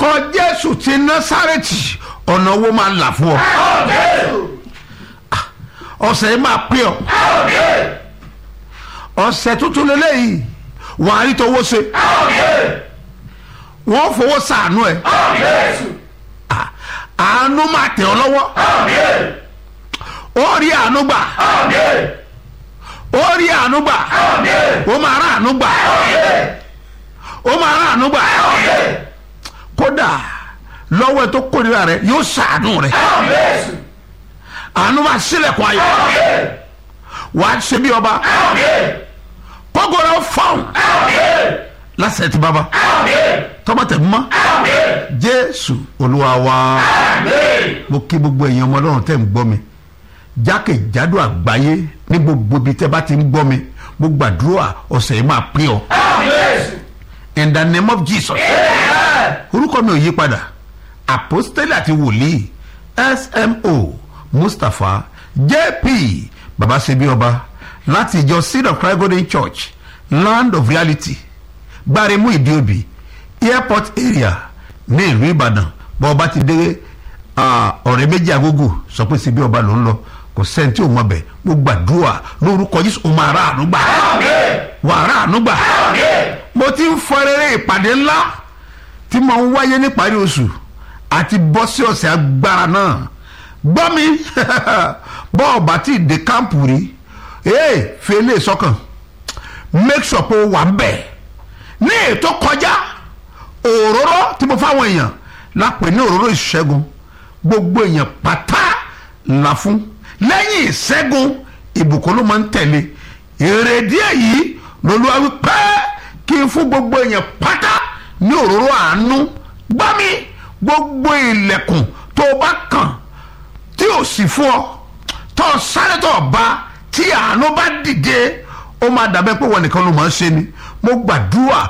lórúkọ jésù ti násàrẹ́tì ọ̀nà owó máa là fún ọ ọ̀sẹ̀ yìí máa pé ọ ọ̀sẹ̀ tuntun lélẹ́yìí wàá rí tọwọ́ ṣe wọ́n fowó sàánú ẹ̀ àánú máa tẹ̀ ọ́ lọ́wọ́ ó rí àánú gbà ó rí àánú gbà ó máa rà àánú gbà ó máa rà àánú gbà kódà lọ́wọ́ ẹ tó kórìíra rẹ yóò sàánú rẹ àánú máa sílẹ̀kùn ayọ̀ wàá ṣe bí ọba kọ́gọ́rọ́ fáwọn lásẹ̀ tí bàbá tọ́mọ̀tẹ̀ mọ́ jésù olúwa wa mo kí gbogbo èèyàn ọmọ ọlọ́run tẹ̀ ń gbọ́ mi jákèjádò àgbáyé ní gbogbo ibi tẹ́ bá ti ń gbọ́ mi mo gbàdúrà ọ̀sẹ̀ yìí máa pín ọ in the name of jesus orúkọ mi ò yí padà apostoli àti wòlíì smo mustapha jp babasebi ọba láti ìjọ seed of christ golden church land of reality gbaremu ìdíòbí airport area ní ìlú ìbàdàn bọ́ ọba ti dé ọ̀rẹ́ méjì agogo sọ pé síbi ọba ló ń lọ kò sẹ́ni tí ò mọ bẹ̀ mo gbàdúrà lórúkọ jésù o máa rà àánú gbà wà rà àánú gbà mo ti ń fọ rere ìpàdé ńlá tí mo ń wáyé níparí oṣù àti bọ́ sí ọ̀sẹ̀ agbára náà gbọ́ mi bọ́ ọba tí ì dé kámpù rí ee fi eléyìí sọ́kàn make sure pé o wà ń bẹ̀ ní ètò kọjá òróró tí mo fáwọn èèyàn lápè ní òróró ìṣẹ́gun gbogbo èèyàn pátá là fún lẹ́yìn ìṣẹ́gun ìbùkún ló máa ń tẹ̀lé èrèdí èyí lolúwa wípé kí n fún gbogbo èèyàn pátá ní òróró àánú gbá mi gbogbo ilẹ̀kùn tó o bá kàn tí ò sì fún ọ tó o sáré tó o bá tí àánú bá dìde ó máa dàbẹ́ pé wọn nìkan ló máa ń ṣe ni mo gbàdúrà